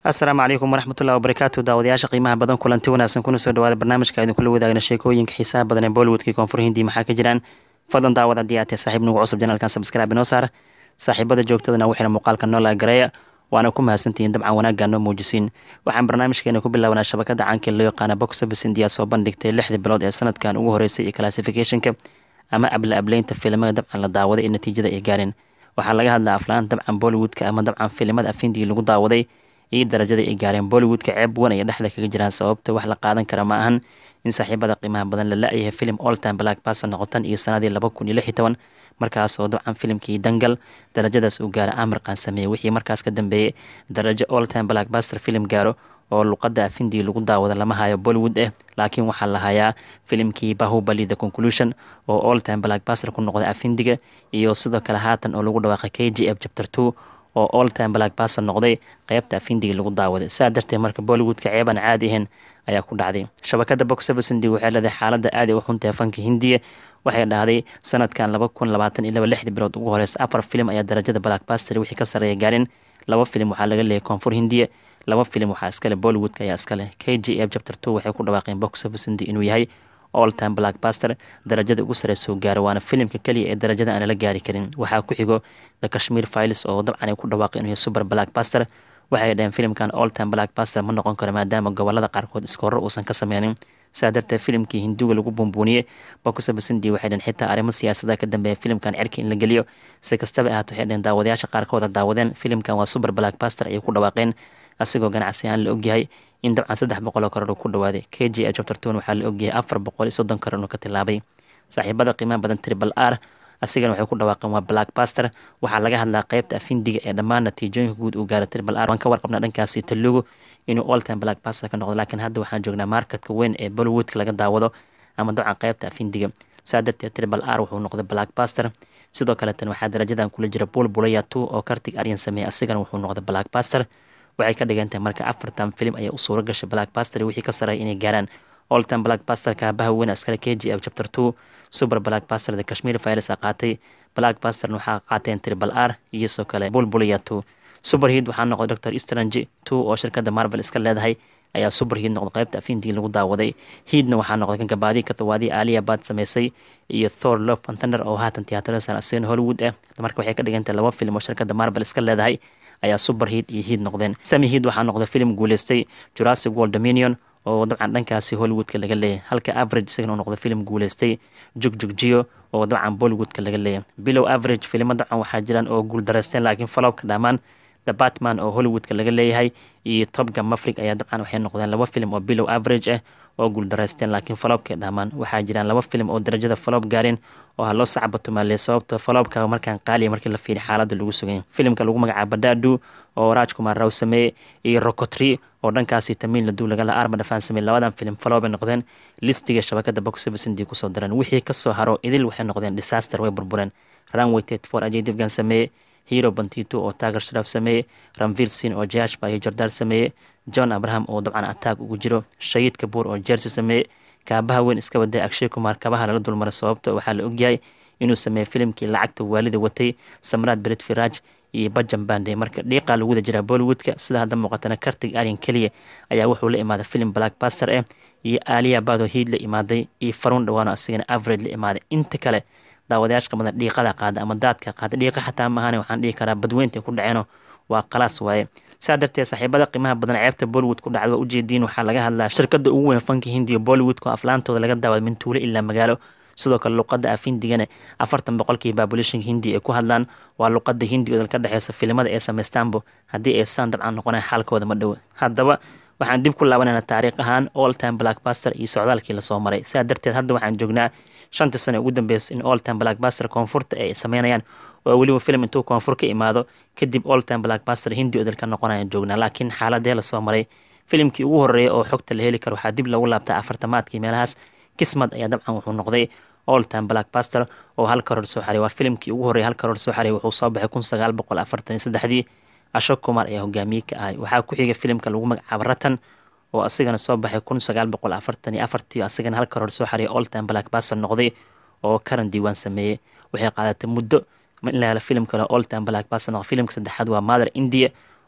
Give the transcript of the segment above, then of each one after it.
asalaamu calaykum waraxmatullahi wabarakaatu daawadayaasha qiimaha badan kulanti wanaagsan kuna soo dhawaada barnaamijka idinkula wadaagna sheekooyinka xiisaha badan ee bollywoodkii koonfur hindi maxaa ka jiraan fadlan daawad haddii aad tahay saaxiib nugu cusub janaalkan sabskraibe inoo saar saaxiibada joogtadana waxayna muuqaalka noola gareeya waana ku mahadsantihiin dabcan wanaaggaa noo muujisiin waxaan barnaamijkeena ku bilaabanaa shabakada caanka loo yaqaana box office india soo bandhigtay lixdii bilood ee sanadkan ugu horeysay iyo classificationka ama abla ableynta filimada dabcan la daawaday ee natiijada ay gaareen waxaa laga hadlaa aflaan dabcan bollywoodka ama dabcan filimada afindii lagu daawaday iyo darajada ay gaareen bollywoodka ceeb wan ay dhexda kaga jiraan sababta wax la qaadan kara ma ahan in saaxiibada qiimaha badan la la-yahay filim all time black person noqotan iyo sanadii laba kun iyo lix iyo toban markaasoo dabcan filimkii dangal darajadaas uu gaara amirkan sameeyey wixii markaas ka dambeeyey darajo all time black baster filim gaaro oo luqadda afindii lagu daawada lama hayo bollywood eh laakiin waxaa la hayaa filimkii bahubali the conclusion oo all time black baster ku noqday afindiga iyo sidoo kale haatan oo lagu dhawaaqay k g f chapter two oo all time black baster noqday qeybta afindiga lagu daawaday saa darteed marka bollywoodka ceeban caadi ahayn ayaa ku dhacday shabakada box office hindi waxay leedahay xaaladda aada u xuntahay fanka hindiya waxay dhahday sanadkan laba kun labaatan iyo laba lixdii bilood ugu horeysa afar filim ayaa darajada blackbaster wixii ka sarreeya gaarin laba filim waxaa laga leeyay koonfur hindiya laba filim waxaa iskale bollywoodka ayaa iskale k g f chapter two waxay ku dhawaaqeen box office hindi inuu yahay all time blackbaster darajada ugu sareysa uu gaaro waana filimka keliya ee darajada aan lala gaari karin waxaa ku xigo the kashmir files oo dabcan ay ku dhawaaqeen inuu yahay super blackbaster waxay dhaheen filimkan all time blackbaster ma noqon karo maadaama gobolada qaarkood iskoorro uusan ka sameynin saa darteed filimkii hinduga lagu bumbuuniyey bokusabasindi waxay dheen xitaa arrimo siyaasada ka dambeeya filimkan cerka in la geliyo si kastaba ahaato waxay dheen daawadayaasha qaarkooda daawadeen filimkan waa super blackbaster ayay ku dhawaaqeen asigoo ganacsi aan la ogyahay in dabcan saddex boqoloo karoor uu ku dhawaaday k g h chapter two waxaa la ogyahay afar boqol iyo soddon karoor inuu ka tilaabay saaxiibada qiimaha badan tribal r asigana waxay ku dhawaaqeen waa blackbaster waxaa laga hadlaa qeybta afindiga ee dhammaan natiijooyinka guud uu gaara tribal r waan ka warqabnaa dhankaasi talugu inuu all time blackbaster ka noqdo laakiin hadda waxaan joognaa marketka weyn ee bollywoodka laga daawado ama dabcan qeybta afindiga saa darteed tribal r wuxuu noqday blackbaster sidoo kaleetan waxaa darajadan kula jira bulbulaya two oo kartig aryan sameeyey asigana wuxuu noqday blackbaster waxay ka dhigan tahay marka afartan filim ayaa u suuro gashay blackbaster wixii ka sareeya inay gaaraan all time blackbaster kaabaha weyn askale k g f chapter two super blackbaster the kashmir virus a qaatay blackbaster waxaa qaateen tribal r iyo soo kale bulbulaya two superheat waxaa noqday doctor strange two oo shirkadda marvel iska leedahay ayaa superheat noqday qeybta afindii lagu daawaday heatna waxaa noqday kan gabaadii katawaadii aaliya baad sameysay iyo thor love and thunder oo haatan tiyaatarsan asigana hollywood ah marka waxay ka dhigantahay laba film oo shirkadda marvel iska leedahay ayaa superheat iyo heat noqdeen sami heat waxaa noqday film guuleystay jurassic world dominion oo dabcan dhankaasi hollywoodka laga leeyahay halka average isagana uu noqday film guuleystay jugjugjiyo oo dabcan bollywoodka laga leeyahay bilow average filimo dabcan waxaa jiraan oo guuldareysteen laakiin falowka dhammaan the batman oo hollywoodka laga leeyahay iyo topga mafrig ayaa dabcan waxay noqdeen laba film oo bilow average ah oo guuldareysteen laakiin falobkay dhammaan waxaa jiraan laba film oo darajada falob gaareen oo ha loo sacbatumaaleey sababta falobka markaan qaaliya markii la fiiriy xaaladda lagu sugay filimka lagu magacaabo badadu oo rajkumar raw sameeye iyo rocotri oo dhankaasi tamiil laduu lagala arma dhafaan sameey labadan film falobay noqdeen listiga shabakada box office intii kusoo dareen wixii kasoo haro idil waxay noqdeen disaster way burbureen runway tet for ajay divgan sameeye hero bantito oo taagar sharaaf sameeye ramvir sin oo jashba iyo jordaar sameeye john abraham oo dabcan ataag ugu jiro shahid kabuur oo jersey sameeye kaabaha weyn iska waday akshay kumar kabaha lala dulmaray sababta waxaa la ogyahay inuu sameeyey filimkii lacagta waalida watay samraad bered firaj iyo bajan bande marka dhiiqaa lagu wada jiraa bollywoodka sida hadda muuqatana kartig aryan keliya ayaa wuxuu la imaaday filim blackbaster ah iyo aaliya bado hiid la imaaday iyo faruun dhawaano asigana average la imaaday inta kale daawadayaashka badan dhiiqada qaada ama daadka qaada dhiiqa xataa maahane waxaan dhihi karaa badweynta ku dhaceeno waa qalaas waaye saa darteed saaxiibada qiimaha badan ceebta bollywood ku dhacda waa ujeediin waxaa laga hadlaa shirkada ugu weyn fanka hindiya bollywoodka oo aflaantooda laga daawada min tuulo ilaa magaalo sidoo kale luqada afindigana afartan boqolkii babulashinka hindi ay ku hadlaan waa luqada hindiga ka dhexeysa filimada ee sameystaanbo haddii ay saan dabcan noqonaan xaalkooda ma dhowo haddaba waxaan dib ku laabanayna taariikh ahaan all time blackbaster iyo socdaalkii lasoo maray sidaa darteed hadda waxaan joognaa shantii sano ugu dambeysa in all time blackbaster koonfurta ay sameynayaan oo weliba film intuu koonfur ka imaado kadib all time blackbaster hindi odal ka noqonayaan joognaa laakiin xaaladee lasoo maray filimkii ugu horeeya oo xogta la heli karo waxaa dib lagu laabtaa afartamaadkii meelahaas kismad ayaa dabcan wuxuu noqday all time blackbaster oo hal karoor soo xaray waa filimkii ugu horreeya hal karoor soo xaray wuxuu soo baxay kun sagaal boqol afartan iyo saddexdii ashok kumar ayaa hogaamiye ka ahay waxaa ku xiga filimka lagu magacaabo ratan oo asigana soo baxay kun sagaal boqol afartan iyo afartii asigana hal karoor soo xaray all time blackbaster noqday oo karan diiwaan sameeyey waxay qaadatay muddo in la helo filim kale all time blackbaster noqday filimka saddexaad waa mother india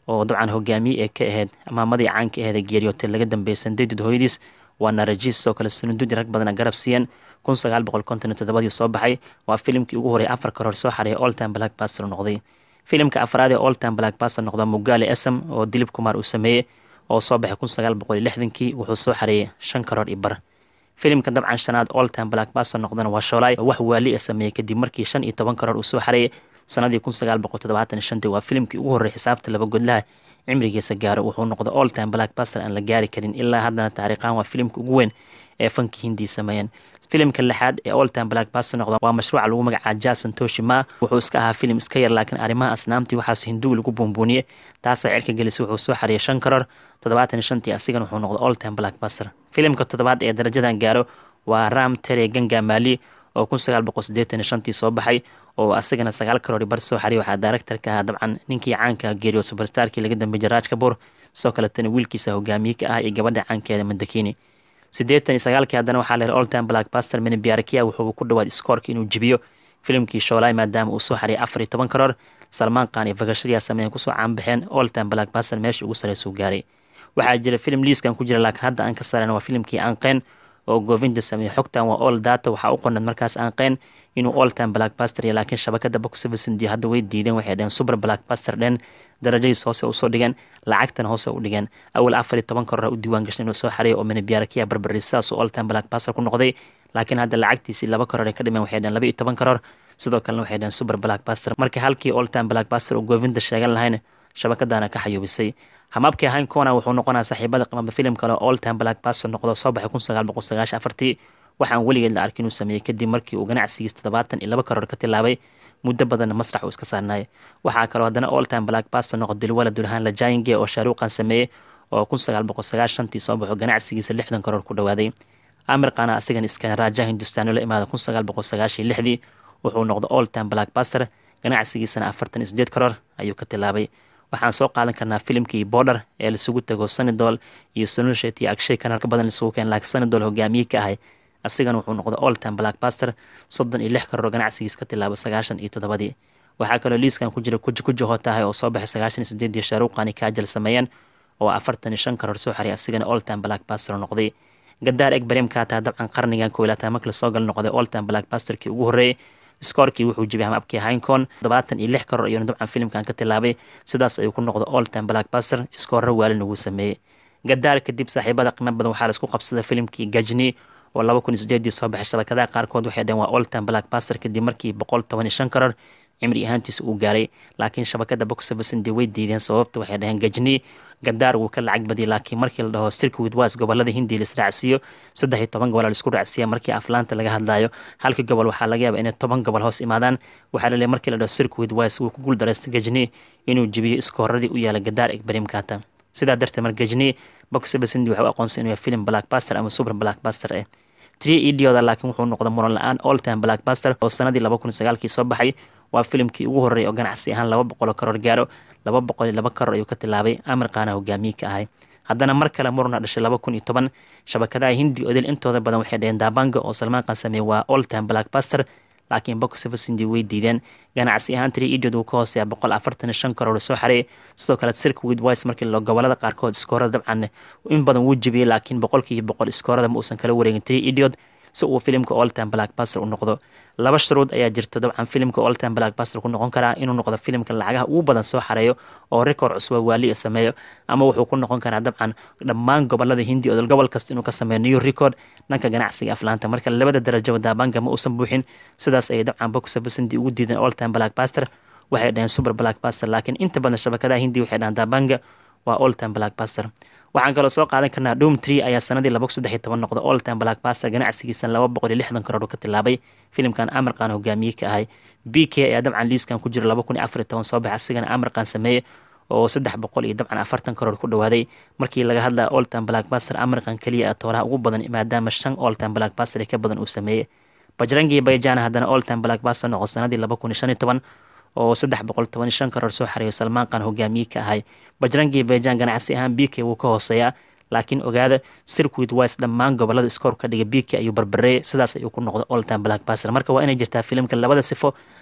oo dabcan hogaamiye ee ka ahayd amaamadii caanka aheed ee geeriyootay laga dambeeyay sandeydud hooyadiis waa narajiis sidoo kale sunududi rag badana garab siiyeen kun sagaal boqol konton iyo toddobadii soo baxay waa filimkii ugu horey afar karoor soo xareeyay oltime black baster noqday filimka afraad ee oltime black baster noqda mugaale esam oo dilib kumaar uu sameeyey oo soo baxay kun sagaal boqol iyo lixdankii wuxuu soo xareeyay shan karoor iyo bar filimka dabcan shanaad oltime black baster noqdana waa shoolay oo wax waali a sameeyey kadib markii shan iyo toban karoor uu soo xareeyay sanadii kun sagaal boqol toddobaatan iyo shantii waa filimkii ugu horrey xisaabta laba godlaha cimrigiisa gaaro wuxuu noqday oltime black baster aan la gaari karin ilaa haddana taariikhaan waa filimka ugu weyn ee fanki hindii sameeyeen filimka lixaad ee oltime black baster noqda waa mashruuca lagu magacaa jason toshima wuxuu iska ahaa filim iska yar laakiin arrimaha asnaamtii waxaas hinduwi lagu buunbuuniyey taasaa cirka gelisay wuxuu soo xariyay shan karoor toddobaatan iyo shantii asigana wuxuu noqday oltime black baster filimka toddobaad ee darajadan gaaro waa ram tere ganga mali oo kun sagaal boqol siddeetan iyo shantii soo baxay oo asagana sagaal karoori bar soo xariy waxaa daaractarka ahaa dabcan ninkii caanka geeriyo superstarkii laga dambeeyey jaraaj kabuur sidoo kaletana wiilkiisa hogaamiye ka ah iyo gabadha caankeeda mandakini siddeetan iyo sagaalkii haddana waxaa leehay oltime black baster mini biarakia wuxuu ku dhawaad iskoorka inuu jibiyo filimkii shoolay maadaama uu soo xariyay afar iyo toban karoor salmaan qaan iyo vakashariya sameeyeen kusoo caanbaxeen oltime black baster meeshii ugu sarreysuu gaaray waxaa jira filim liiskan ku jira laakiin hadda aan ka saran waa filimkii aanqeen oo govinda sameeyey xogtan waa all data waxaa u qornad markaas aanqeen inuu oltime blackbaster iyo laakiin shabakada box servicindi hadda way diideen waxay dheheen super blackbaster dhen darajadiis hoose usoo dhigeen lacagtana hoose u dhigeen awal afar iyo toban karoor u diiwaan gashay inuu soo xareeyo oo minibiarakiya barbari sidaas uu oltime blackbaster ku noqday laakiin hadda lacagtiisii laba karoor ay ka dhimeen waxay dheheen laba iyo toban karoor sidoo kalena waxay dheheen super blackbaster marka halkii oltime blackbaster uu govinda sheegan lahayn shabakadana ka xayuubisay hamaabkii ahayn kona wuxuu noqonaa saaxiibada qimaba filim kale oo oltime blackbaster noqdo soo baxay kun sagaal boqol sagaashan afartii waxaan weligeed la arkin inuu sameeyey kadib markii uu ganacsigiis toddobaatan iyo laba karoor ka tilaabay muddo badanna masrax uu iska saarnaayay waxaa kaloo haddana oltime blackbaster noqo dilwala dulhaan lajayinge oo shaaruuqan sameeyey oo kun sagaal boqol sagaashantii soo baxo ganacsigiisa lixdan karoor ku dhawaaday amir qana asigan iskan raaja hindustaani la imaada kun sagaal boqol sagaashan iyo lixdii wuxuu noqday oltime blackbaster ganacsigiisana afartan iyo sideed karoor ayuu ka tilaabay waxaan soo qaadan karnaa filimkii border ee laisugu tago sanidol iyo sunulshet iyo agshay kanar ka badan laisugu keen laakiin sanidol hogaamiye ka ahay asigana wuxuu noqday oltime blackbaster soddon iyo lix karoor ganacsigiis ka tilaaba sagaashan iyo toddobadii waxaa kaloo liiskan ku jira kuji kuji hootahay oo soo baxay sagaashan iyo sideedii shaaruuqani kaajal sameeyeen oo afartan iyo shan karoor soo xariy asigana oltime blackbaster noqday gadaar eg bareemkaa taa dabcan qarnigan koylaataa markii lasoo gal noqday oltime blackbasterkii ugu horreeyey skoorkii wuxuu jibiyay hamabkii hincon todobaatan iyo lix karoor ayuuna dabcan filimkan ka tilaabay sidaas ayuu ku noqday oltime blackbaster iskoorra waalin ugu sameeyey gadaar kadib saaxiibada qiimo badan waxaa laisku qabsaday filimkii gajni oo laba kun iyo sideedii soo baxay shabakadaha qaarkood waxay dhaheen waa oltime blackbaster kadib markii boqol toban iyo shan karoor cimri ahaantiisa uu gaaray laakiin shabakada boxservicindi way diideen sababta waxay dhaheen gajni gadaar wuu ka lacag badiyay laakiin markii la dhaho circuit wise gobolada hindi la israacsiiyo saddex iyo toban gobol laisku raacsiiya markii aflaanta laga hadlayo halka gobol waxaa laga yaaba inay toban gobol hoos imaadaan waxaa laleeyahay markii la dhaho circuit wise wuu ku guuldareystay gajni inuu jebiyo iskooradii u yaala gadaar egbarimkaata sidaa darteed mar gajni boxservicindi waxay u aqoonsan inuu yahay film blackbuster ama super blackbuster eh tree idioda laakiin wuxuu noqday muran la-aan oltime blackbuster oo sanadii laba kun sagaalkii soo baxay waa filimkii ugu horreeyay oo ganacsi ahaan laba boqol oo karoor gaaro laba boqol iyo laba karoor ayuu ka tilaabay amir qaana hogaamiye ka ahay haddana mar kale murna dhashay laba kun iyo toban shabakadaha hindi odil intooda badan waxay dhaheen daabanga oo salmaan qan sameeyey waa oltime blackbuster laakiin boxservicindi way diideen ganacsi ahaan tree idiod uu ka hooseeya boqol afartan iyo shan karoor soo xareeyay sidoo kale circuit wise markii la gobolada qaarkood iskoorada dabcan in badan wuu jebiyey laakiin boqolkiiba boqol iskoorada ma uusan kala wareegin tree idiod si uu filimka oltime blackbuster u noqdo laba shuruud ayaa jirta dabcan filimka oltime blackbuster ku noqon karaa inuu noqdo filimka lacagaha ugu badan soo xareeyo oo record cusba waali sameeyo ama wuxuu ku noqon karaa dabcan dhammaan gobolada hindi oo gobol kasta inuu ka sameeyo new record dhanka ganacsiga aflaanta marka labada darajaba daabanga ma uusan buuxin sidaas ayay dabcan boxservicindi ugu diideen oltime blackbuster waxay dhaheen super blackbuster laakiin inta badan shabakadaha hindi waxay dhahaan daabanga waa oltime blackbuster waxaan kaloo soo qaadan karnaa doom tree ayaa sanadii laba saddex iyo toban noqda oltime blackbuster ganacsigiisa laba boqol iyo lixdan karoor ka tilaabay filimkan amirqan hogaamiye ka ahay b k ayaa dabcan liiskan ku jira laba kun iyo afar iyo toban soo baxay asigana amirqan sameeye oo saddex boqol iyo dabcan afartan karoor ku dhawaaday markii laga hadlaya oltime blackbuster amirqan keliya tooraha ugu badan maadaama shan oltime blackbuster ka badan uu sameeyey bajrangi bayjana haddana oltime blackbuster noqo sanadii laba kun iyo shan iyo toban oo saddex boqol toban iyo shan karoor soo xareeyo salmaan qan hogaamiye ka ahay bajrangi bayjan ganacsi ahaan b k wuu ka hooseeyaa laakiin ogaada circuit wise dhammaan gobolada iskoor ka dhiga b k ayuu barbareeyay sidaas ayuu ku noqday oltime blackbuster marka waa inay jirtaa filimka labada sifo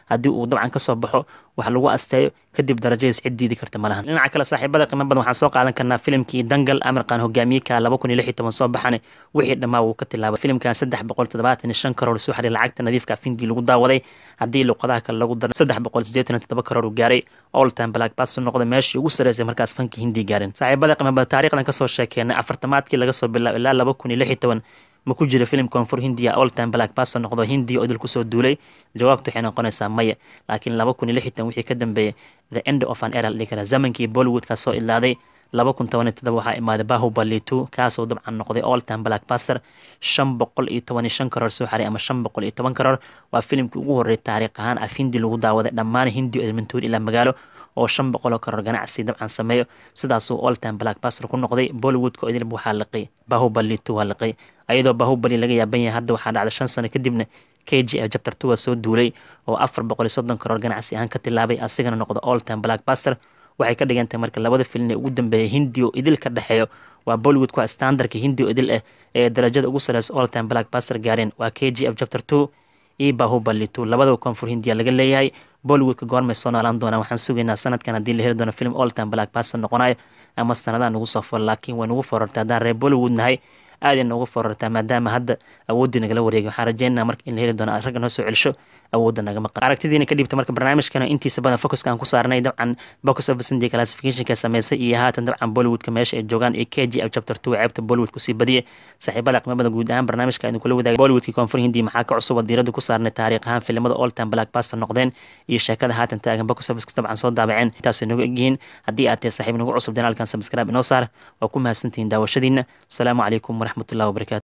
haddii uu dabcan kasoo baxo wax lagu asteeyo kadib darajadiis cid diidi karta malahan dhinaca kale saaxiibada qiimo badan waxaan soo qaadan karnaa filimkii dangal amirkan hogaamiyeka laba kun iyo lix iyo toban soo baxane wixii dhammaa wuu ka tilaabay filimkan saddex boqol toddobaatan iyo shan karoor soo xariir lacagta nadiifka afindii lagu daawaday haddii luqadaha kale lagu daro saddex boqol siddeetan iyo toddoba karoor uu gaaray all time black bass noqday meeshii ugu sareysay markaas fanki hindi gaaren saaxiibada qiimo badan taariikhdan kasoo sheekeenay afartamaadkii laga soo bilaabo ilaa laba kun iyo lix iyo toban ma ku jira filim koonfur hindiya all time black basso noqdo hindiya oo idil kusoo duulay jawaabtu waxay noqonaysaa maya laakiin laba kun iyo lixdan wixii ka dambeeyay the end of an era dhihi kara zamankii bollywoodka soo ilaaday laba kun toban iyo todoba waxaa imaaday bahubali two kaasoo dabcan noqday all time black basser shan boqol iyo toban iyo shan karoor soo xaray ama shan boqol iyo toban karoor waa filimkii ugu horreeyay taariikh ahaan af hindi lagu daawaday dhammaan hindi edmonton ilaa magaalo oo shan boqoloo karoor ganacsi dabcan sameeyo sidaasuu all time black basser ku noqday bollywoodka oo idilba waxaa liqay bahubali two waa liqay ayadoo bahubali laga yaaban yahay hadda waxaa dhacday shan sano kadibna k g f jabtar two waa soo duulay oo afar boqol iyo soddon karoor ganacsi ahaan ka tilaabay asigana noqdo all time black basser waxay ka dhigan tahay marka labada filin ee ugu dambeeya hindi oo idil ka dhexeeyo waa bollywood waa standardka hindi oo idil ah ee darajada ugu sareysa all time black basser gaareen waa k g f jabtar two iyo bahubali two labadaba koonfur hindiya laga leeyahay bollywoodka goormay soo noolaan doonaan waxaan sugaynaa sanadkan haddii la heli doono film all time black basser noqonayo ama sanadaha nagu soo furo laakiin way nagu forartay haddaan reer bollywood nahay aad ay noogu forartaa maadaama hadda awooddii nagala wareegay waxaan rajeynaa marka in la heli doono ragga noo soo celisho awoodda nagama qan aragtidiina ka dhibta marka barnaamijkana intiisa badan focuska aan ku saarnay dabcan box office india classificationka sameysay iyo haatan dabcan bollywoodka meesha ay joogaan iyo k g f chapter two ceebta bollywood kusii badiyay saaxiibada qiimada guud ahaan barnaamijka idin kula wadaagay bollywoodkii koonfur hindi maxaa ka cusub oo diiradda ku saarnay taariikh ahaan filimada all time black baster noqdeen iyo sheekada haatan taagan box office dabcan soo daabaceen intaasay nooga egyihiin haddii aad tahay saaxiib nagu cusub janaalkan subscribe inoo saar waa ku mahadsantihiin daawashadiina asalaamu calaykum waraxmatullahi wabarakatu